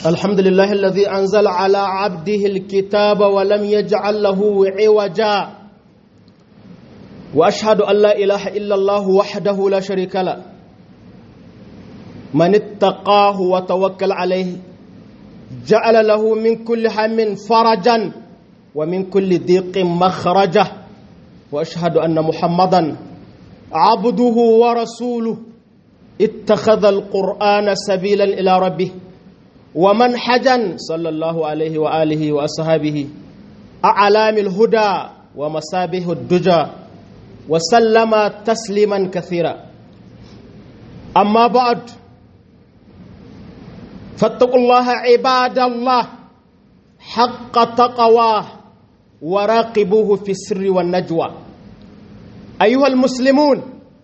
الحمد لله الذي أنزل على عبده الكتاب ولم يجعل له عوجا وأشهد أن لا إله إلا الله وحده لا شريك له من اتقاه وتوكل عليه جعل له من كل هم فرجا ومن كل ضيق مخرجا وأشهد أن محمدا عبده ورسوله اتخذ القرآن سبيلا إلى ربه ومنحجا صلى الله عليه وآله وأصحابه أعلام الهدى ومصابه الدجى وسلم تسليما كثيرا أما بعد فاتقوا الله عباد الله حق تقواه وراقبوه في السر والنجوى أيها المسلمون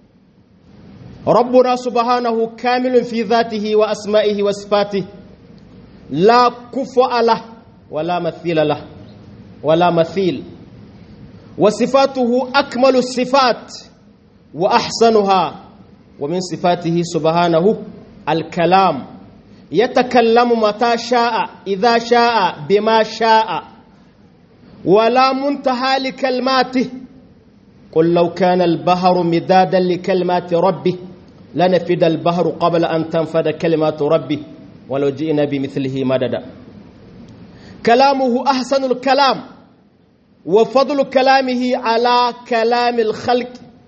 ربنا سبحانه كامل في ذاته وأسمائه وصفاته لا كفء له ولا مثيل له ولا مثيل وصفاته أكمل الصفات وأحسنها ومن صفاته سبحانه الكلام يتكلم متى شاء إذا شاء بما شاء ولا منتهى لكلماته قل لو كان البحر مدادا لكلمات ربه لنفد البحر قبل أن تنفد كلمات ربه ولو جئنا بمثله مددا كلامه أحسن الكلام وفضل كلامه على كلام الخلق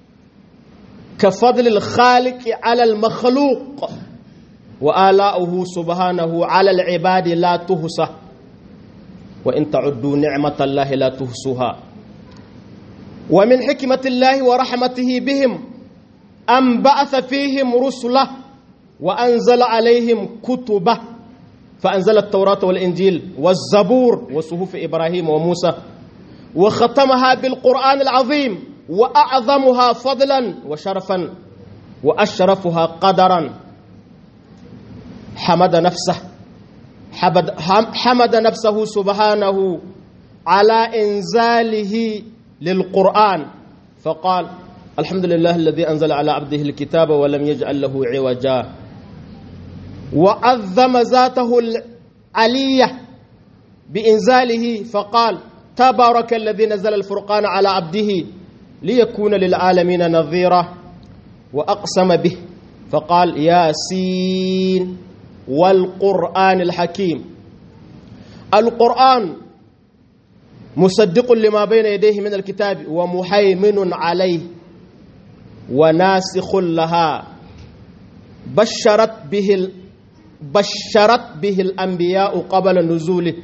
كفضل الخالق على المخلوق وآلاؤه سبحانه على العباد لا تهسى وإن تعدوا نعمة الله لا تهسوها ومن حكمة الله ورحمته بهم أن بعث فيهم رسله وأنزل عليهم كتبه فأنزل التوراة والإنجيل والزبور وصحف إبراهيم وموسى وختمها بالقرآن العظيم وأعظمها فضلا وشرفا وأشرفها قدرا حمد نفسه حمد نفسه سبحانه على إنزاله للقرآن فقال الحمد لله الذي أنزل على عبده الكتاب ولم يجعل له عوجا وعظم ذاته العلية بإنزاله فقال تبارك الذي نزل الفرقان على عبده ليكون للعالمين نظيرا وأقسم به فقال ياسين والقرآن الحكيم القرآن مصدق لما بين يديه من الكتاب ومهيمن عليه وناسخ لها بشرت به بشرت به الأنبياء قبل نزوله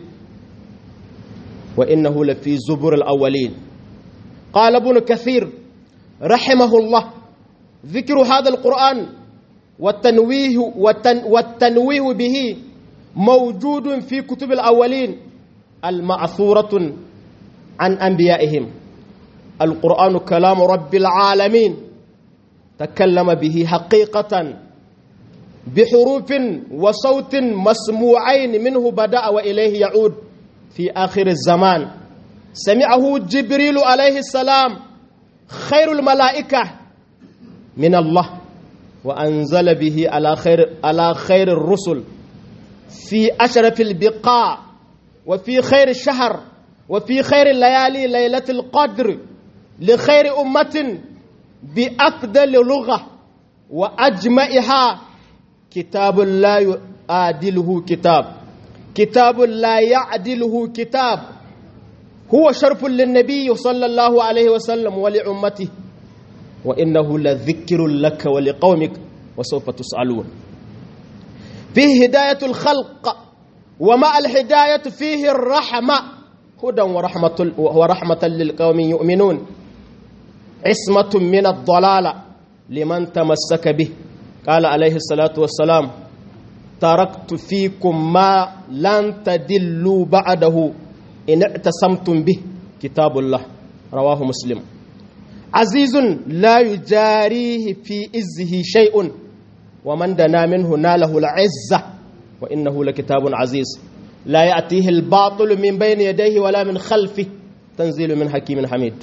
وإنه لفي زبر الأولين قال ابن كثير رحمه الله ذكر هذا القرآن والتنويه والتن والتنويه به موجود في كتب الأولين المعثورة عن أنبيائهم القرآن كلام رب العالمين تكلم به حقيقة بحروف وصوت مسموعين منه بدأ وإليه يعود في آخر الزمان سمعه جبريل عليه السلام خير الملائكة من الله وأنزل به على خير على خير الرسل في أشرف البقاع وفي خير الشهر وفي خير الليالي ليلة القدر لخير أمة بأفضل لغة وأجمعها كتاب لا يعادله كتاب كتاب لا يعدله كتاب هو شرف للنبي صلى الله عليه وسلم ولأمته وإنه لذكر لك ولقومك وسوف تسألون فيه هداية الخلق ومع الهداية فيه الرحمة هدى ورحمة, ورحمة للقوم يؤمنون عصمة من الضلالة لمن تمسك به قال عليه الصلاة والسلام تركت فيكم ما لن تدلوا بعده إن اعتصمتم به كتاب الله رواه مسلم عزيز لا يجاريه في إزه شيء ومن دنا منه ناله العزة وإنه لكتاب عزيز لا يأتيه الباطل من بين يديه ولا من خلفه تنزيل من حكيم حميد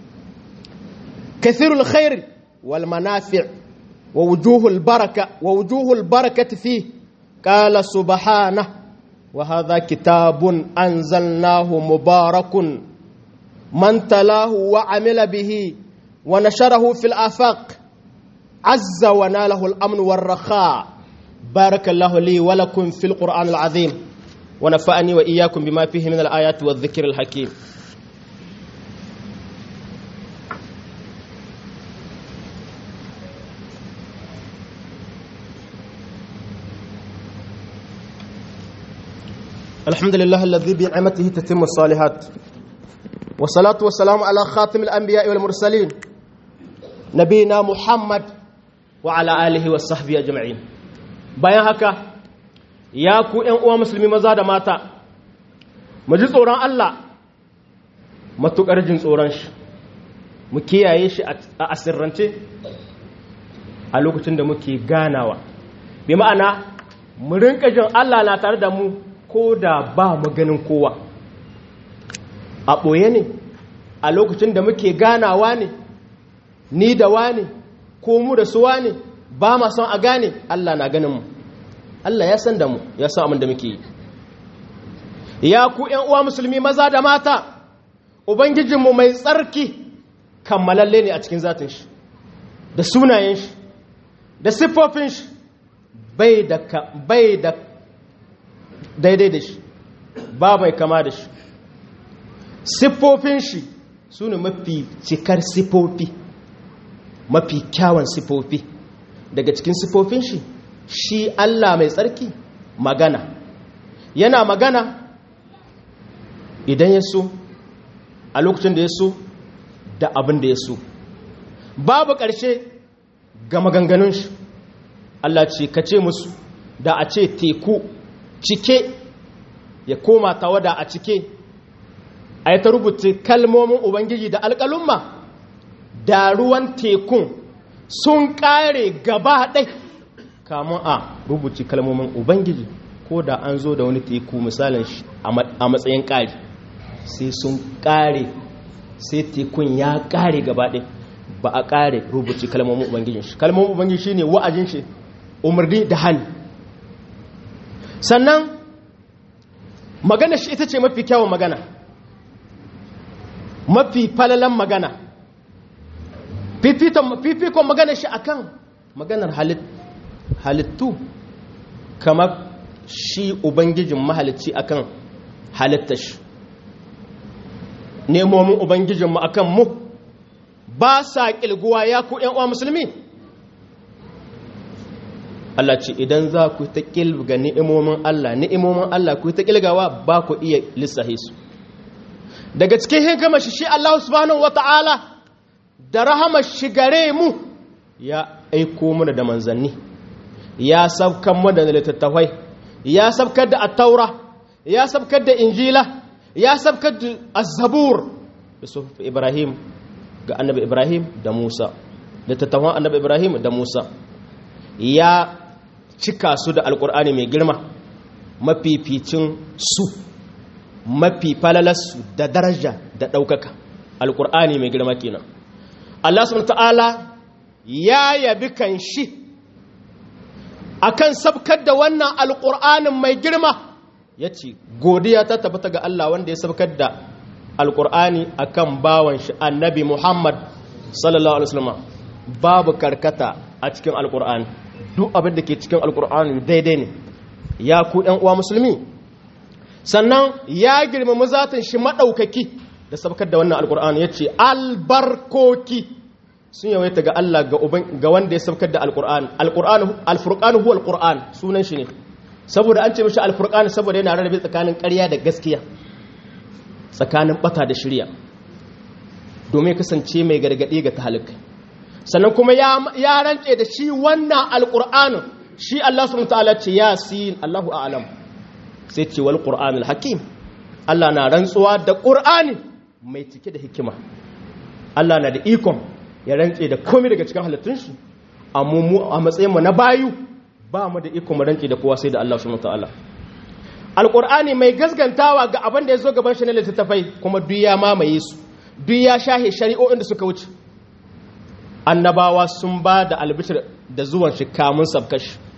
كثير الخير والمنافع ووجوه البركة ووجوه البركة فيه قال سبحانه وهذا كتاب أنزلناه مبارك من تلاه وعمل به ونشره في الآفاق عز وناله الأمن والرخاء بارك الله لي ولكم في القرآن العظيم ونفعني وإياكم بما فيه من الآيات والذكر الحكيم الحمد لله الذي بنعمته تتم الصالحات والصلاة والسلام على خاتم الأنبياء والمرسلين نبينا محمد وعلى آله وصحبه أجمعين bayan haka ya ku ‘yan uwa musulmi maza da mata mu ji tsoron Allah matuƙar jin tsoron shi mu kiyaye shi a asirrance a lokacin da muke ganawa bi ma'ana mu rinka jin Allah na tare da mu ko da ba mu ganin kowa a ɓoye ne a lokacin da muke ganawa ne ni da wane ko mu da suwa ne ba ma son a gane Allah na ganin mu Allah ya san da mu ya san abin da muke yi ya ku ƴan uwa musulmi maza da mata ubangijinmu mai tsarki kammalalle ne a cikin zatin shi da sunayen shi da siffofin shi bai da bai da daidai da shi ba mai kama da shi siffofin shi su ne mafi cikar siffofi mafi kyawun siffofi daga cikin siffofin shi shi Allah mai tsarki magana yana magana idan ya so a lokacin da ya so da abin da ya so babu ƙarshe ga maganganun shi Allah ce ka ce musu da a ce teku cike ya koma tawada a cike a yi ta rubuta kalmomin ubangiji da alƙalumma da ruwan tekun sun ƙare gaba ɗai kamun a rubuci kalmomin ubangiji ko da an zo da wani teku misalin shi a matsayin ƙari sai sun ƙare sai tekun ya ƙare gaba ɗai ba a ƙare rubuci kalmomin ubangijin shi kalmomin ubangiji shi ne wa'ajin shi umarni da hannu sannan magana shi ita ce mafi kyawun magana mafi falalan magana fifikon magana shi akan maganar halittu kamar shi ubangijin mahalicci akan halittar shi nemomin ubangijinmu akan mu ba sa ƙilguwa ya ku uwa musulmi Allah ce idan za ku ta ƙilga ni'imomin Allah ni'imomin Allah ku ta ƙilgawa ba ku iya lissahi su daga cikin hikimar shi shi Allah subhanahu wata'ala da rahamar shi gare mu ya aiko mana da manzanni ya sabkan mu da littattafai ya sabkar da attaura ya sabkar da injila ya sabkar da azzabur yusuf ibrahim ga annabi ibrahim da musa littattafan annabi ibrahim da musa ya cika su da alkur'ani mai girma mafificin su mafi falalarsu da daraja da ɗaukaka alkur'ani mai girma kenan Allah subhanahu ta'ala ya yabi kan shi akan sabkar da wannan alkur'anin mai girma ya ce godiya ta tabbata ga Allah wanda ya sabkar da alkur'ani akan bawan shi annabi Muhammad sallallahu alaihi wasallam babu karkata a cikin alkur'ani duk abin da ke cikin alkur'ani daidai ne ya ku ɗan uwa musulmi sannan ya girmama zatin shi maɗaukaki da sabkar da wannan alkur'ani ya ce albarkoki sun yawaita ga Allah ga wanda ya sabkar da alkur'ani alfurqanu huwa alkur'an sunan shi ne saboda an ce mishi alfurqani saboda yana rarrabe tsakanin ƙarya da gaskiya tsakanin bata da shirya domin kasance mai gargaɗi ga tahalikai sannan kuma ya rance da shi wannan alƙur'anin shi Allah subhanahu ta'ala ce yasin Allahu a'lam sai ce wal qur'anul hakim Allah na rantsuwa da qur'ani mai cike da hikima Allah na da ikon ya rance da komai daga cikin halittun shi amma mu a matsayin mu na bayu ba mu da ikon mu rance da kowa sai da Allah subhanahu ta'ala alqur'ani mai gaskantawa ga abin da ya zo gaban shi na littattafai kuma duk ya mamaye su duk ya shahe shari'o'in da suka wuce annabawa sun ba da albishir da zuwan shi kamun sabkashi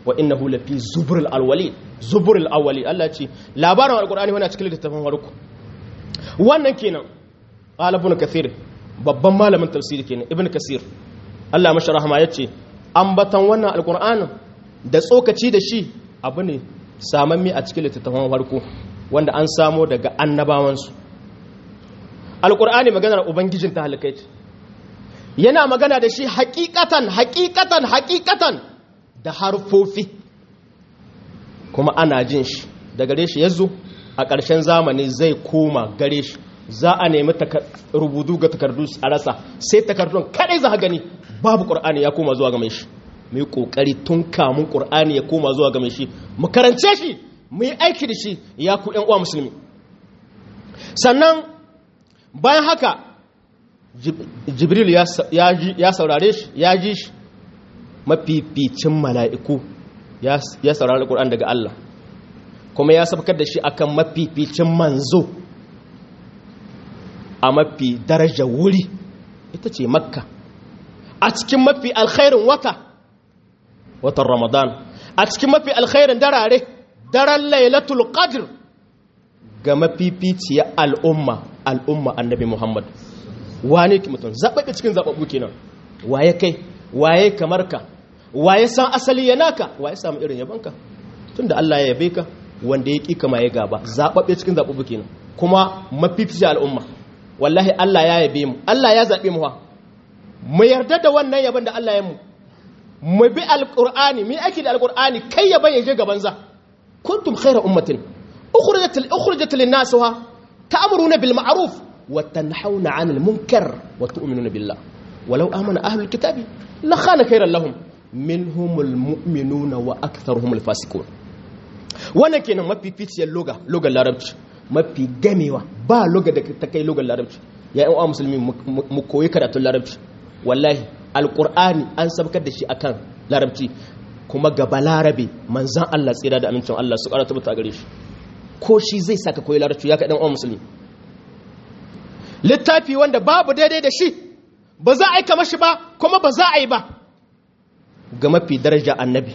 wa innahu lafi zuburul awwalin zuburul awwalin Allah ce labarin alqur'ani wannan cikin littafin farko wannan kenan qala ibn kathir babban malamin tafsiri kenan ibn kasir Allah mashi rahama yace ambatan wannan alqur'anin da tsokaci da shi abu ne samamme a cikin littafin farko wanda an samo daga annabawansu alqur'ani maganar ubangijin ta halikai yana magana da shi hakikatan hakikatan hakikatan da harfofi kuma ana jin shi da gare shi yazo a ƙarshen zamani zai koma gare shi za a nemi rubutu ga takardu a rasa sai takardun kadai za a gani babu ƙur'ani ya koma zuwa game shi mu yi ƙoƙari tun kamun ƙur'ani ya koma zuwa game shi mu karance shi mu yi aiki da shi ya ku ƴan uwa musulmi sannan bayan haka jibril ya saurare shi ya ji shi mafificin mala'iku ya saurari ƙur'an daga Allah kuma ya sabkar da shi akan mafificin manzo a mafi daraja wuri ita ce makka a cikin mafi alkhairin wata watan ramadan a cikin mafi alkhairin darare daren lailatul qadr ga mafificiyar al'umma al'umma annabi muhammad wane ki mutum zaɓaɓɓe cikin zaɓaɓɓu kenan waye kai waye kamar ka waye san asali ya naka waye samu irin yabanka tun da Allah ya yabe ka wanda ya ƙi kama ya gaba zaɓaɓɓe cikin zaɓaɓɓu kenan kuma mafificiyar al'umma wallahi Allah ya yabe mu Allah ya zaɓe mu ha mu yarda da wannan yaban da Allah ya mu mu bi alqur'ani mu aiki da alqur'ani kai yaban ya je gaban za kuntum khayra ummatin ukhrijat ukhrijat lin-nas wa ta'muruna bil ma'ruf wa tanhauna 'anil munkar wa tu'minuna billah walau amana ahlul kitabi la khana khayran lahum minhumul mu'minuna wa aktharuhumul fasiqun wannan kenan mafificiyar loga logan larabci mafi gamewa ba loga da ta kai logan larabci ya yan uwa musulmi mu koyi karatun larabci wallahi alqur'ani an sabkar da shi akan larabci kuma gaba larabe manzan Allah tsira da amincin Allah su karatu ta gare shi ko shi zai saka koyi larabci ya ka dan uwa musulmi littafi wanda babu daidai da shi ba za a yi kamar shi ba kuma ba za a yi ba ga mafi daraja annabi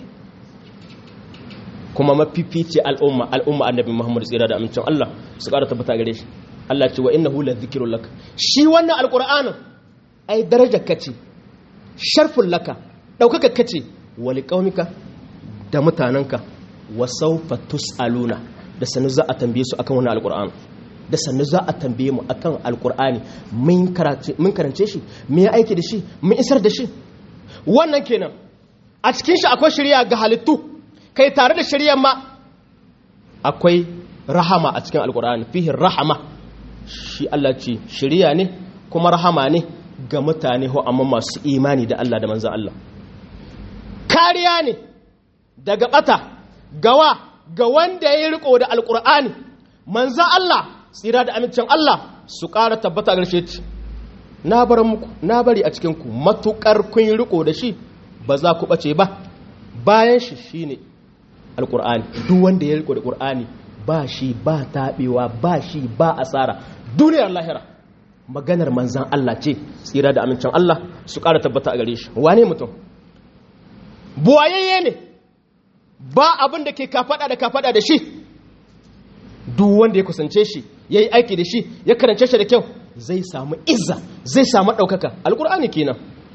kuma mafifice al'umma al'umma annabi Muhammad tsira da amincin Allah su ƙara tabbata gare shi Allah ce wa innahu la dhikrun lak shi wannan alqur'anin ai darajar kace sharfun laka daukaka kace wa liqaumika da mutananka wa sawfa tusaluna da sanu za a tambaye su akan wannan alqur'ani da sannu za a tambaye mu akan alqur'ani mun karance mun karance shi mun yi aiki da shi mun isar da shi wannan kenan a cikin shi akwai shari'a ga halittu kai tare da shari'ar ma akwai rahama a cikin alkur'ani fihin rahama shi Allah ce shari'a ne kuma rahama ne ga mutane ho amma masu imani da Allah da manzan Allah kariya ne daga bata gawa ga wanda ya riko da alkur'ani manzan Allah tsira da amincin Allah su ƙara tabbata garshe ci na bar muku na bari a cikin ku matukar kun riko da shi ba za ku bace ba bayan shi shine alkur'ani duk wanda ya riko da qur'ani ba shi ba tabewa ba shi ba asara duniyar lahira maganar manzan Allah ce tsira da amincin Allah su ƙara tabbata a gare shi wane mutum buwayayye ne ba abin da ke kafada da kafada da shi duk wanda ya kusance shi ya yi aiki da shi ya karance shi da kyau zai samu izza zai samu ɗaukaka alkur'ani kenan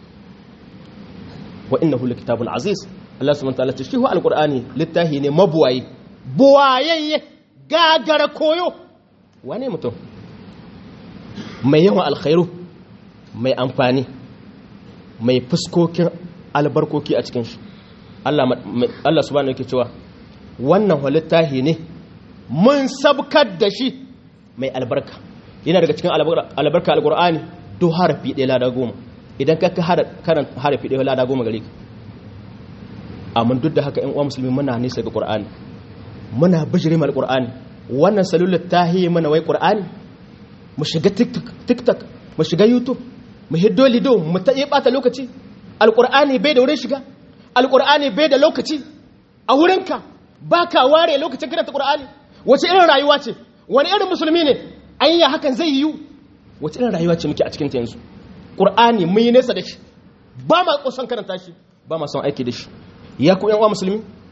wa innahu likitabun aziz Allah subhanahu wataala ce shi wa alqur'ani littahi ne mabuwaye buwayayye gagara koyo wane mutum mai yawan alkhairu mai amfani mai fuskokin albarkoki a cikin shi Allah Allah subhanahu yake cewa wannan wa littahi ne mun sabkar da shi mai albarka yana daga cikin albarka alqur'ani do harafi ɗaya lada goma idan ka karan harafi ɗaya lada goma gare ka amma duk da haka ‘yan uwa musulmi muna nisa ga ƙur'ani muna bijire mal ƙur'ani wannan salular ta yi mana wai ƙur'ani mu shiga tiktok mu shiga youtube mu hiddo lido mu ta iya ɓata lokaci alƙur'ani bai da wurin shiga alƙur'ani bai da lokaci a wurinka ba ka ware lokacin karanta ƙur'ani wace irin rayuwa ce wani irin musulmi ne an yi hakan zai yiwu wace irin rayuwa ce muke a cikin ta yanzu ƙur'ani mun yi nesa da shi ba ma kusan karanta shi ba ma son aiki da shi ya ku uwa musulmi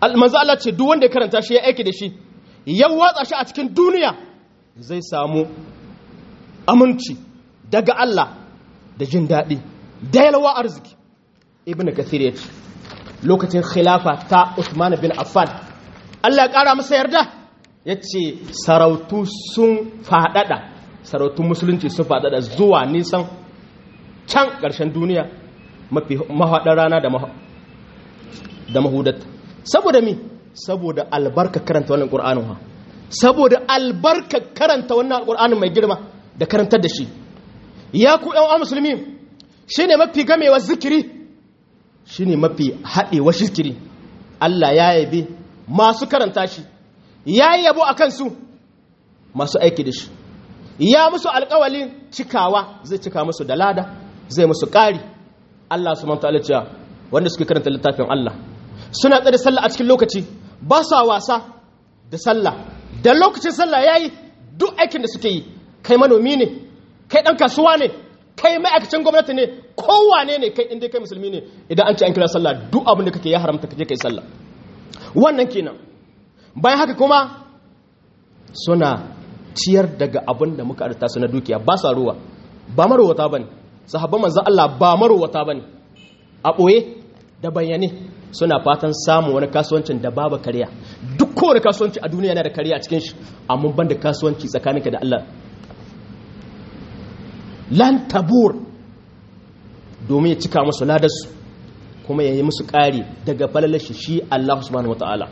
manzo Allah ce duk wanda ya karanta shi ya aiki da shi ya watsa shi a cikin duniya zai samu aminci daga Allah da jin daɗi da yalwa arziki ibn kathir ya ce lokacin khilafa ta Uthman bin Affan Allah ya ƙara masa yarda ya ce sarautu sun faɗaɗa sarautun musulunci sun faɗaɗa zuwa nisan can ƙarshen duniya mafi mahaɗar rana da mahudatta saboda mi saboda albarka karanta wannan ƙur'anin ha saboda albarka karanta wannan ƙur'anin mai girma da karantar da shi ya ku ƴan musulmi shine mafi gamewa zikiri shine mafi haɗewa zikiri Allah ya yabe masu karanta shi ya yi yabo a kansu masu aiki da shi ya musu alƙawalin cikawa zai cika musu da lada zai musu ƙari Allah su manta cewa wanda suke karanta littafin Allah suna tsare sallah a cikin lokaci ba sa wasa da sallah da lokacin sallah yayi duk aikin da suke yi kai manomi ne kai dan kasuwa ne kai ma'aikacin gwamnati ne kowane ne kai inda kai musulmi ne idan an ce an kira sallah duk abin da kake ya haramta kaje kai sallah wannan kenan bayan haka kuma suna ciyar daga abin da muka arta su na dukiya ba sa ruwa ba marowata bane sahabban manzon Allah ba marowata bane a boye da bayyane suna fatan samun wani kasuwancin da babu kariya duk kowane kasuwanci a duniya yana da kariya a cikin shi amma ban da kasuwanci tsakaninka da Allah lan tabur domin ya cika musu ladarsu kuma ya yi musu ƙari daga falalashi shi Allah subhanahu wata'ala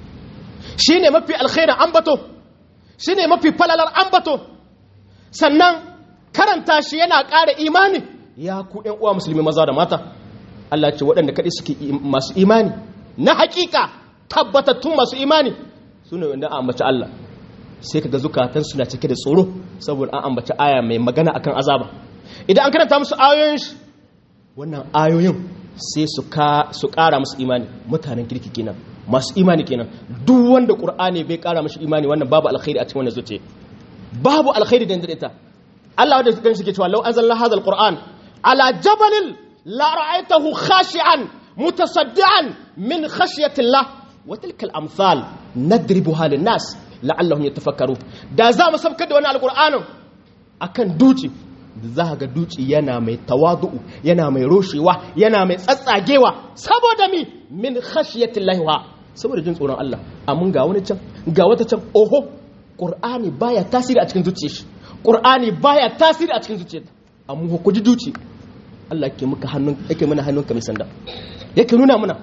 shi ne mafi alkhairar ambato shi ne mafi falalar ambato sannan karanta shi yana ƙara imani ya ku ‘yan uwa musulmi maza da mata Allah ce waɗanda kaɗai suke masu imani na haƙiƙa tabbatattun masu imani su ne wanda an ambaci Allah sai ka ga zukatan suna cike da tsoro saboda an ambaci aya mai magana akan azaba idan an karanta musu ayoyin shi wannan ayoyin sai su ƙara musu imani mutanen kirki kenan masu imani kenan duk wanda ƙur'ani bai ƙara mashi imani wannan babu alkhairi a cikin wannan zuciya babu alkhairi da ita Allah wanda suka shi ke cewa law anzalna hadha alquran ala jabalin la ra'aytahu khashi'an mutasaddian min khashyati Allah wa tilka al-amsal nadribuha lin-nas la'allahum yatafakkaru da za mu sabkar da wannan alqur'anin akan duci za ga duci yana mai tawadu'u yana mai roshewa yana mai tsatsagewa saboda mi min khashiyatillahi wa saboda jin tsoron Allah amma ga wani can ga wata can oho qur'ani baya tasiri a cikin zuciyar shi qur'ani baya tasiri a cikin zuciyar amma ku ji duci Allah yake muka hannun yake mana hannunka mai sanda yake nuna muna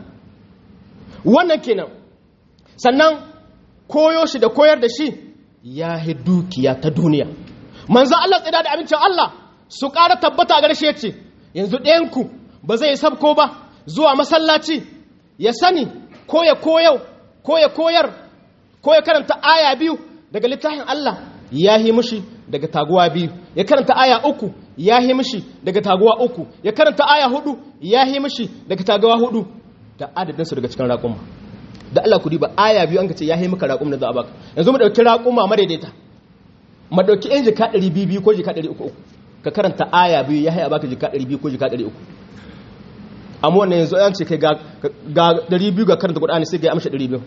wannan kenan sannan koyo shi da koyar da shi ya hi dukiya ta duniya manzo Allah tsida da abincin Allah su ƙara tabbata gare shi yace yanzu ɗayanku ba zai sabko ba zuwa masallaci ya sani ko ya koyau ko ya koyar ko ya karanta aya biyu daga littafin Allah ya yi mushi daga taguwa biyu ya karanta aya uku ya yi mushi daga taguwa uku ya karanta aya hudu ya yi mushi daga taguwa hudu da adadinsu daga cikin raƙumma da Allah ku diba aya biyu an ka ce ya yi maka raƙum da za a baka yanzu mu ɗauki raƙumma madaidaita mu ɗauki yan jika ɗari biyu biyu ko jika ɗari uku uku ka karanta aya biyu ya haya baka jika ɗari biyu ko jika ɗari uku amma wannan yanzu an ce kai ga ɗari biyu ga karanta ƙudani sai ga ya amsha ɗari biyu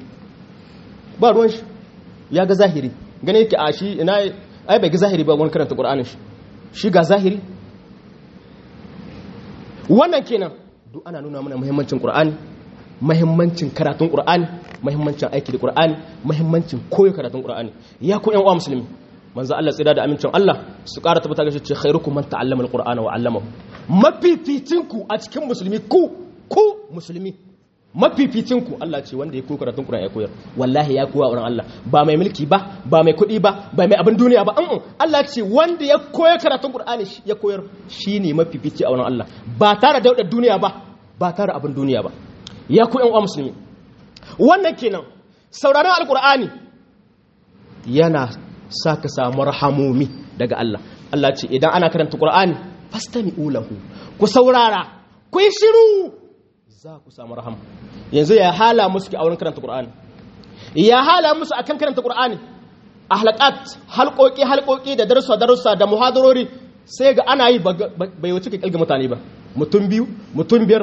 ba ruwan shi ya ga zahiri gane yake a shi ina ai bai ga zahiri ba wani karanta ƙudanin shi shi ga zahiri wannan kenan duk ana nuna mana muhimmancin ƙur'ani muhimmancin karatun ƙur'ani muhimmancin aiki da ƙur'ani muhimmancin koyo karatun ƙur'ani ya ku ƴan uwa musulmi manzo Allah tsira da amincin Allah su ƙara tabbata ga shi ce khairukum man ta'allama alqur'ana wa 'allamahu mafificin ku a cikin musulmi ku ku musulmi mafificin ku Allah ce wanda ya koyi karatun Qur'ani ya koyar wallahi ya koya wurin Allah ba mai mulki ba ba mai kuɗi ba ba mai abin duniya ba an Allah ce wanda ya koyi karatun Qur'ani ya koyar shine mafifici a wurin Allah ba tare da daudar duniya ba ba tare abin duniya ba ya ku ƴan uwa musulmi wannan kenan sauraron alqur'ani yana sa ka samu rahamomi daga Allah Allah ce idan ana karanta Qur'ani fastami'u lahu ku saurara ku yi shiru za ku samu rahama yanzu ya hala musu ki a wurin karanta Qur'ani ya hala musu akan karanta Qur'ani a halaqat halqoki halqoki da darussa darussa da muhadarori sai ga ana yi bai wuce ka kilga mutane ba mutum biyu mutum biyar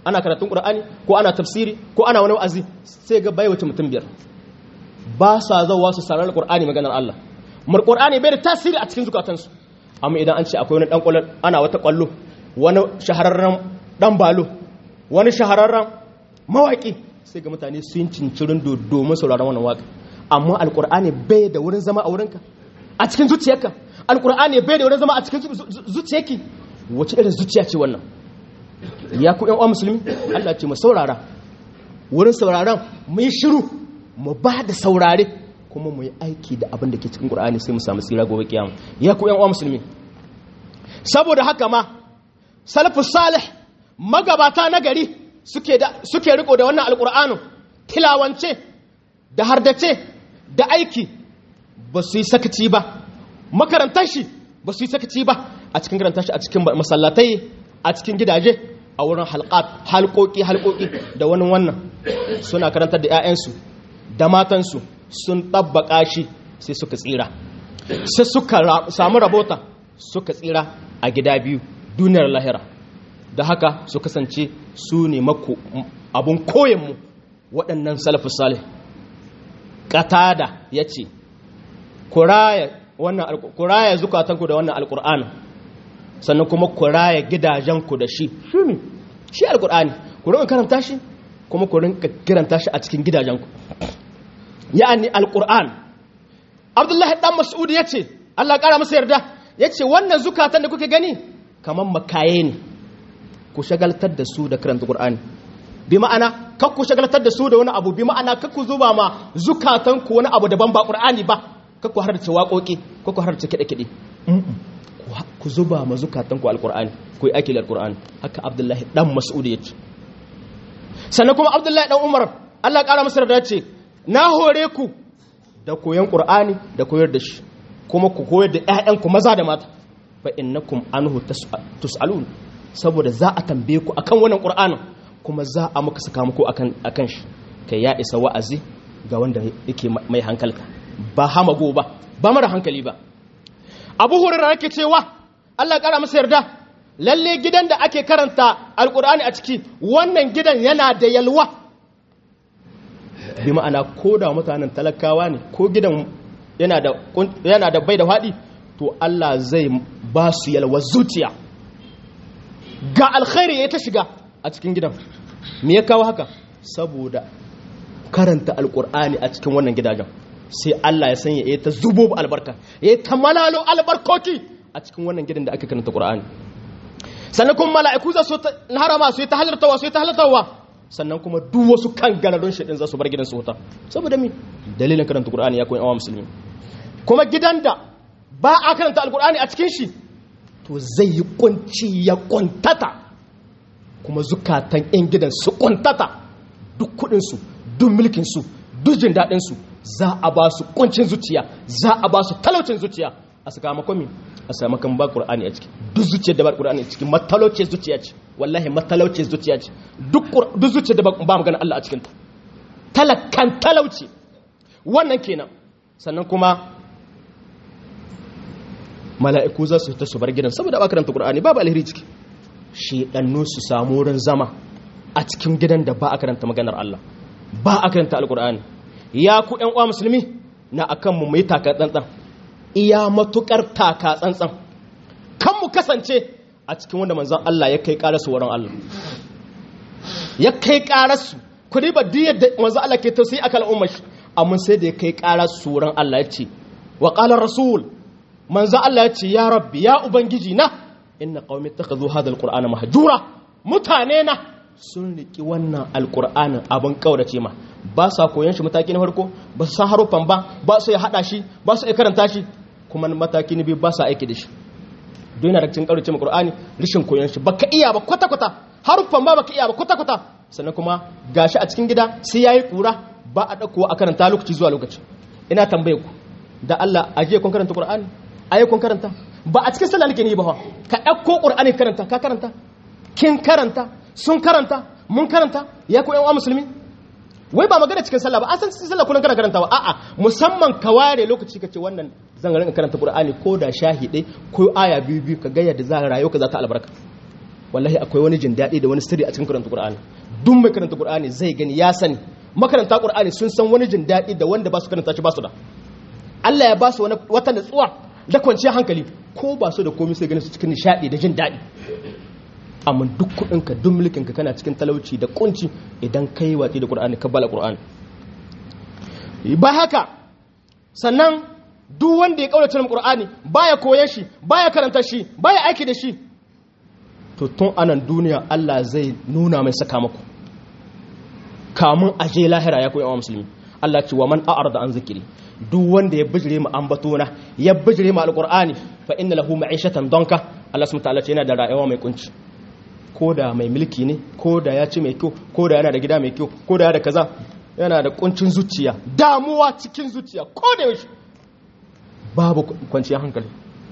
ana karatun qur'ani ko ana tafsiri ko ana wani wa'azi sai ga bai wuce mutum biyar ba sa zawa su sarar qur'ani maganar Allah mar qur'ani bai da tasiri a cikin zukatansu amma idan an ce akwai wani dan kwallo ana wata kwallo wani shahararren dan balo wani shahararren mawaki sai ga mutane sun cincirin domin sauraron wannan waka amma alqur'ani bai da wurin zama a wurinka a cikin zuciyarka alqur'ani bai da wurin zama a cikin zuciyarki wace irin zuciya ce wannan ya ku yan uwa musulmi Allah ce mu saurara wurin sauraron mu yi shiru mu ba da saurare kuma mu yi aiki da abin da ke cikin Qur'ani sai mu samu tsira gobe kiyama ya ku yan uwa musulmi saboda haka ma salafus salih magabata na gari suke da suke riko da wannan alqur'anin tilawance da hardace da aiki ba su yi sakaci ba makarantar shi ba su yi sakaci ba a cikin karanta shi a cikin masallatai a cikin gidaje a wurin halqat halƙoƙi halƙoƙi da wani wannan suna karantar da 'ya'yansu da matansu sun tabbaka shi sai suka tsira sai suka samu rabota suka tsira a gida biyu duniyar lahira da haka su kasance su ne mako abun koyanmu waɗannan salafus salih katada ya ce kuraya zukatanku da wannan alƙur'anin sannan kuma ku raya gidajenku da shi shi ne shi alkur'ani ku rinka karanta shi kuma ku rinka kiranta shi a cikin gidajenku ya'ani alkur'an abdullahi dan mas'ud ya ce allah ƙara masa yarda ya ce wannan zukatan da kuke gani kamar makaye ne ku shagaltar da su da karanta qur'ani bi ma'ana kar ku shagaltar da su da wani abu bi ma'ana kar ku zuba ma zukatanku wani abu daban ba qur'ani ba kar ku harce waƙoƙi kar ku harce kiɗe-kiɗe ku zuba ma zukatanku alkur'ani ku yi aiki da alkur'ani haka abdullahi dan mas'ud ya ce sannan kuma abdullahi dan umar Allah ƙara masa da ce na hore ku da koyon qur'ani da koyar da shi kuma ku koyar da ƴaƴanku maza da mata fa innakum anhu tus'alun saboda za a tambaye ku akan wannan qur'anin kuma za a muka saka muku akan akan shi kai ya isa wa'azi ga wanda yake mai hankalka ba hamago ba ba mara hankali ba abu hurairar yake cewa Allah kara masa yarda lalle gidan da ake karanta alkur'ani a ciki wannan gidan yana da yalwa bi ma'ana ko da mutanen talakawa ne ko gidan yana da yana da bai da faɗi to Allah zai ba su yalwa zuciya ga alkhairi ya ta shiga a cikin gidan me ya kawo haka saboda karanta alkur'ani a cikin wannan gidajen sai Allah ya sanya ya ta zubo albarka ya ta malalo albarkoki a cikin wannan gidan da aka karanta Qur'ani sannan kuma mala'iku za su harama su yi ta halartawa su yi ta halartawa sannan kuma duk wasu kan ganarun shaɗin za su bar gidan su wuta saboda mi dalilin karanta Qur'ani ya koyi awa musulmi kuma gidan da ba a karanta alkur'ani a cikin shi to zai yi kunci ya kuntata kuma zukatan 'yan gidan su kuntata duk kuɗinsu duk mulkinsu duk jin daɗinsu za a ba su kuncin zuciya za a ba su talaucin zuciya a sakamakon mi a sakamakon ba qur'ani a ciki duk zuciyar da ba qur'ani a ciki matalauce zuciya ce wallahi matalauce zuciya ce duk duk zuciyar da ba magana Allah a cikin ta talakan talauci wannan kenan sannan kuma mala'iku za su ta su bar gidan saboda ba karanta qur'ani babu alheri ciki shedannu su samu wurin zama a cikin gidan da ba a karanta maganar Allah ba a karanta alqur'ani ya ku ‘yan uwa musulmi na akan mu mai taka tsantsan iya matukar taka tsantsan kan mu kasance a cikin wanda manzan Allah ya kai ƙararsu wurin Allah ya kai ƙararsu ku riba diyar da manzan Allah ke tausayi akan al'ummar shi amma sai da ya kai ƙararsu wurin Allah ya ce wa ƙalar rasul manzan Allah ya ce ya rabbi ya ubangiji na inna qaumi takhadhu hadha alqur'ana mahjura mutane na sun riki wannan alqur'anin abin kaurace ma ba sa koyon shi mataki na farko ba su san haruffan ba ba su ya hada shi ba su ya karanta shi kuma mataki na biyu ba sa aiki da shi don yana da cikin kaurace ma qur'ani rishin koyon shi baka iya ba kwata kwata haruffan ba baka iya ba kwata kwata sannan kuma gashi a cikin gida sai yayi kura ba a dauko a karanta lokaci zuwa lokaci ina tambaye ku da Allah aje kun karanta qur'ani ayi kun karanta ba a cikin sallah nake ne ba ka dauko qur'ani karanta ka karanta kin karanta sun karanta mun karanta ya ku yan uwa musulmi wai ba magana cikin sallah ba an san cikin sallah kullun kana karantawa a'a musamman ka ware lokaci kace wannan zan rinka karanta qur'ani ko da shahide ko aya biyu biyu ka ga yadda za ka rayu ka za ta albarka wallahi akwai wani jin daɗi da wani sirri a cikin karanta Qur'ani duk mai karanta Qur'ani zai gani ya sani makaranta Qur'ani sun san wani jin daɗi da wanda ba su karanta shi ba su da Allah ya ba su wata natsuwa da kwanciyar hankali ko ba su da komai sai gani su cikin nishaɗi da jin daɗi amma duk kuɗinka duk mulkinka kana cikin talauci da kunci idan kai watsi da Qur'ani ka bala Qur'ani ba haka sannan duk wanda ya kaurace mu Qur'ani baya koyan shi baya karanta shi baya aiki da shi to tun anan duniya Allah zai nuna mai sakamako kamun aje lahira ya koyi musulmi Allah ce wa man a'arda an zikiri duk wanda ya bijire mu ambatona ya bijire mu alqur'ani fa inna lahu ma'ishatan donka Allah subhanahu ta'ala ce yana da rayuwa mai kunci ko da mai mulki ne ko da ya ci mai kyau ko da yana da gida mai kyau ko da yana da kaza yana da kuncin zuciya damuwa cikin zuciya ko da yaushe babu kwanciyar hankali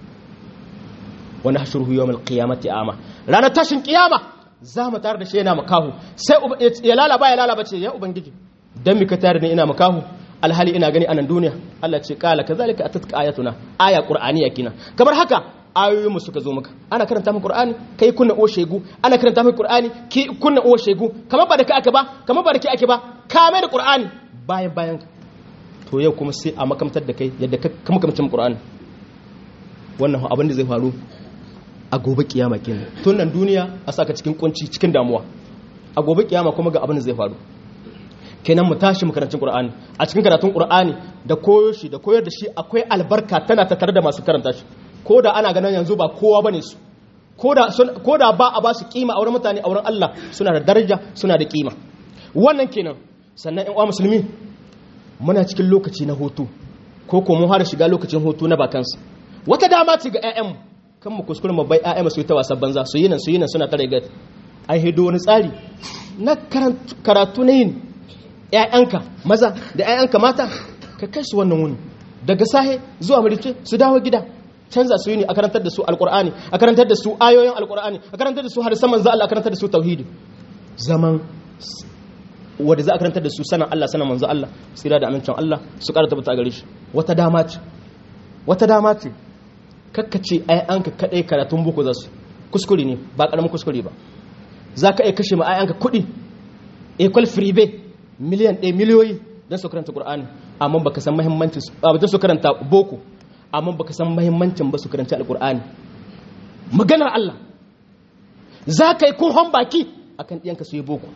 wani hashuruhu yawmal qiyamati ama ranar tashin kiyama za mu tare da shi yana makahu sai ya lalaba ya lalaba ce ya ubangiji dan mika tare da ina makahu alhali ina gani anan duniya Allah ce kala kazalika atatka ayatuna aya qur'aniya kina kamar haka ayoyin mu suka zo maka ana karanta maka qur'ani kai kunna o shegu ana karanta maka qur'ani ki kunna o shegu kamar ba da kai ake ba kamar ba da kai ake ba ka mai da qur'ani bayan bayan to yau kuma sai a makamtar da kai yadda ka makamcin qur'ani wannan abin da zai faru a gobe kiyama kenan tun nan duniya a saka cikin kunci cikin damuwa a gobe kiyama kuma ga abin da zai faru kenan mu tashi makarantun qur'ani a cikin karatun qur'ani da koyo shi da koyar da shi akwai albarka tana tattare da masu karanta shi ko da ana ganin yanzu ba kowa bane su ko da ba a ba su kima a wurin mutane a wurin Allah suna da daraja suna da kima wannan kenan sannan ƴan uwa musulmi muna cikin lokaci na hutu ko ko mun fara shiga lokacin hutu na bakansu wata dama ce ga ƴaƴanmu kan mu kuskure mu bai ƴaƴanmu su yi ta wasan banza su yi nan su yi nan suna tare ga ai hido wani tsari na karatu na yin ƴaƴanka maza da ƴaƴanka mata ka kai su wannan wuni daga sahe zuwa marice su dawo gida canza su yi ne a karantar da su alkur'ani a karantar da su ayoyin alkur'ani a karantar da su hadisan manzo Allah a karantar da su tauhidi zaman wanda za a karantar da su sanan Allah sanan manzo Allah tsira da amincin Allah su ƙara tabbata gare shi wata dama ce wata dama ce kakkace ai an ka kadai karatun boko za su kuskure ne ba karamin kuskure ba za ka iya kashe ma ai an ka kuɗi equal free bay miliyan ɗaya miliyoyi don su karanta qur'ani amma baka san muhimmancin ba don su karanta boko amma baka san mahimmancin ba su karanci alkur'ani maganar Allah za ka yi kurhon baki akan ɗiyanka su yi boko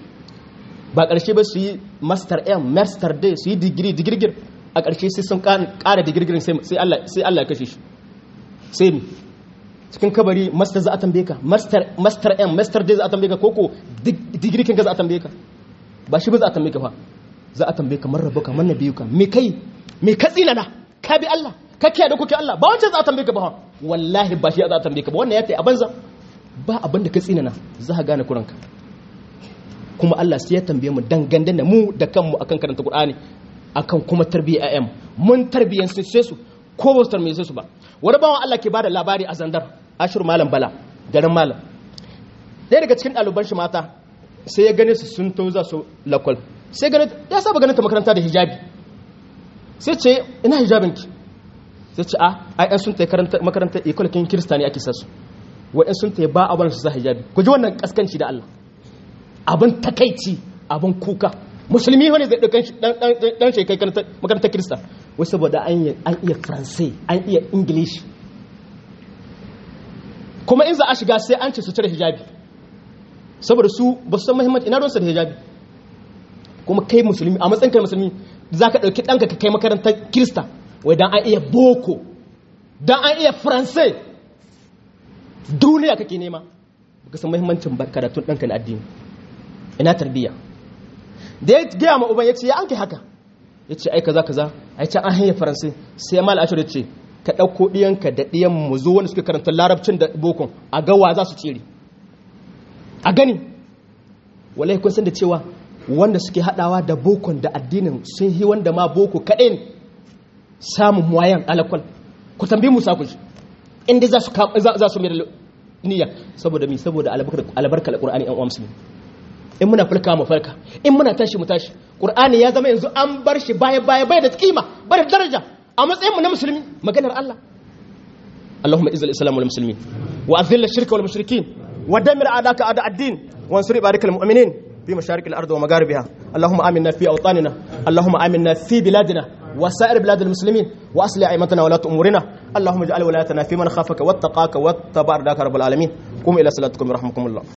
ba ƙarshe ba su yi master m master day su yi digiri digirgir a ƙarshe sai sun ƙara digirgirin sai Allah ya kashe shi sai mi cikin kabari master za a tambaye ka master m master day za a tambaye ka koko digiri kin ka za a tambaye ka ba shi ba za a tambaye ka fa za a tambaye ka marrabu ka manna biyu ka me kai me ka tsinana ka bi Allah ka kiyaye da kuke Allah ba wancan za a tambaye ka ba wallahi ba shi za a tambaye ka ba wannan ya tayi a banza ba abin da ka tsinana za ka gane kuranka kuma Allah sai ya tambaye mu dangane da mu da kanmu akan karanta Qur'ani akan kuma tarbiyyar ayyam mun tarbiyyar su sai su ko ba su tarbiyyar su ba wani bawan Allah ke bada labari a zandar ashir malam bala garin malam ɗaya daga cikin ɗaliban shi mata sai ya gane su sun to za su lakwal sai gane ya saba ganin ta makaranta da hijabi sai ce ina hijabinki sai ce a ai an sun ta makaranta ikwalakin kirista ne ake sasu wa'in sun ta ba a wani su sa hijabi ku ji wannan kaskanci da Allah abin takaici abin kuka musulmi wani zai ɗaukan ɗan shekai makarantar kirista wai saboda an iya faransai an iya ingilishi kuma in za a shiga sai an ce su cire hijabi saboda su ba su san mahimmanci ina ruwansa da hijabi kuma kai musulmi a matsayin kai musulmi za ka ɗauki ɗanka ka kai makarantar kirista wai dan an iya boko dan an iya faransai duniya kake nema baka san mahimmancin karatun ɗanka na addini ina tarbiyya da ya gaya ma uban ya ce ya an kai haka ya ce ai kaza kaza ai can an hanyar faransai sai mal ashir ya ce ka ɗauko ɗiyanka da ɗiyan mu zo wanda suke karanta larabcin da bokon a gawa za su tsere a gani wallahi kun san da cewa wanda suke haɗawa da bokon da addinin sun yi wanda ma boko kaɗai ne samun wayan alakwal ku tambi musa ku shi inda za su za su mai da niyya saboda mi saboda albarka alqur'ani an musulmi in muna farka mu farka in muna tashi mu tashi qur'ani ya zama yanzu an bar shi baya baya bai da kima bai da daraja a matsayin mu na musulmi maganar Allah Allahumma izzil islam wal muslimin wa azil shirka wal mushrikin ودمر أعداءك أعداء الدين وانصر عبادك المؤمنين في مشارق الأرض ومغاربها اللهم آمنا في أوطاننا اللهم آمنا في بلادنا وسائر بلاد المسلمين وأصلح أئمتنا ولاة أمورنا اللهم اجعل ولايتنا في من خافك واتقاك واتبع رضاك رب العالمين قوم إلى صلاتكم يرحمكم الله